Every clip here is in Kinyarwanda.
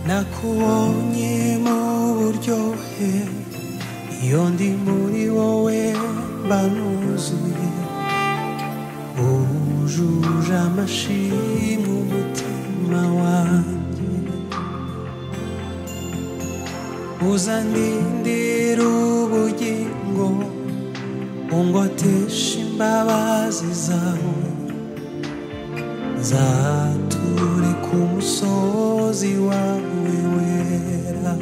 nakubonye mu buryohe iyo ndi muri wowe mba nuzuye wujuje amashimwe umutima wanjye uzandindira ubugingo ungotesha imbabazi zawe zature ku musozi wawe wera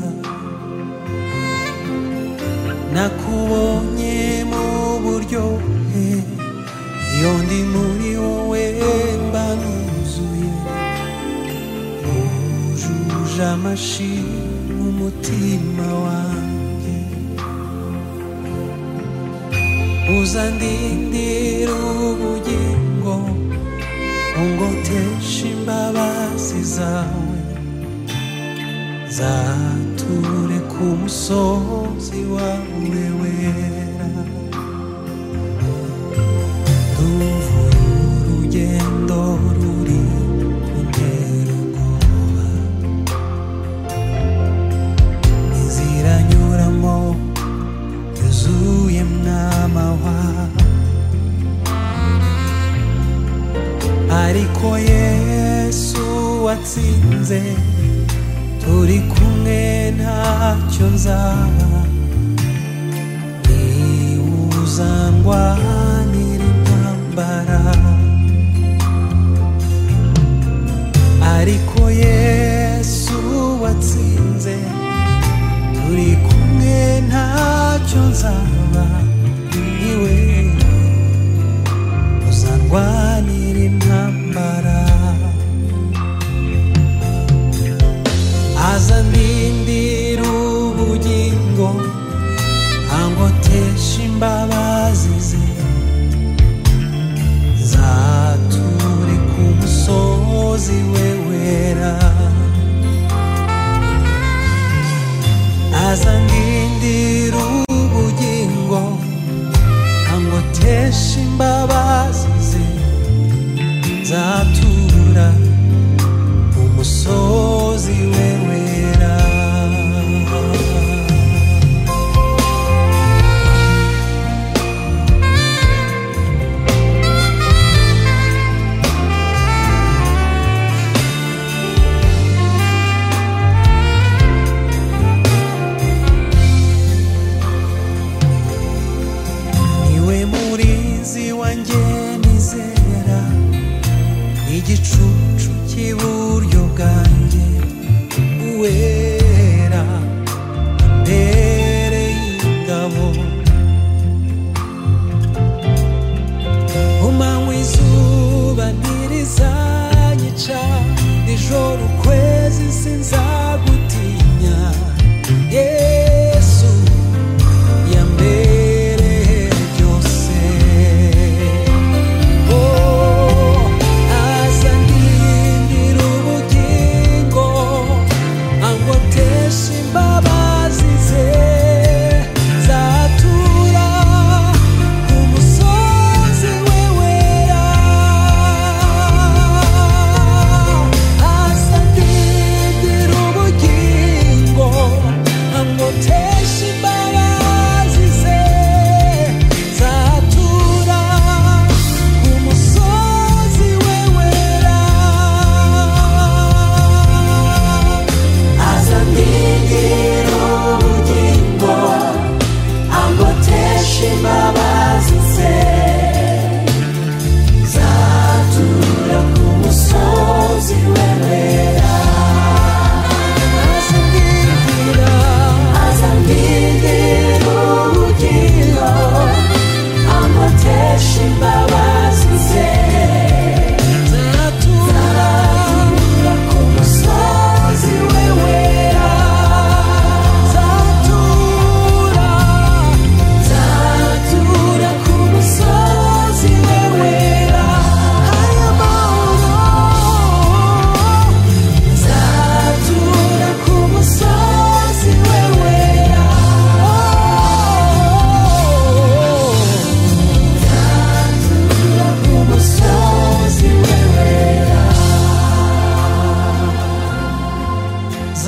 nakubonye mu buryohe iyo ndi muri wowe mba nuzuye wujuje amashimwe umutima wanjye uzandindira ubugingo ungotesha imbabazi zawe zature ku musozi wawe wera ndumva uru rugendo ruri kuntera ubwoba inzira nyuramo yuzuye mwama wawe ariko yesu watsinze turi kumwe ntacyo nzaba niwuzangwanira intambara ariko yesu watsinze turi kumwe ntacyo nzaba niwe uzarwanira intambara aza ndindira ubugingo angotesha imbabazi ze zature ku musozi we wera aza ndindira ubugingo angotesha imbabazi ze nzatura umusozi we wera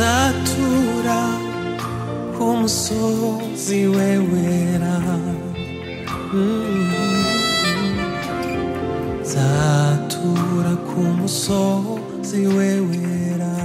atura ku musozi wewera zatura ku musozi wewera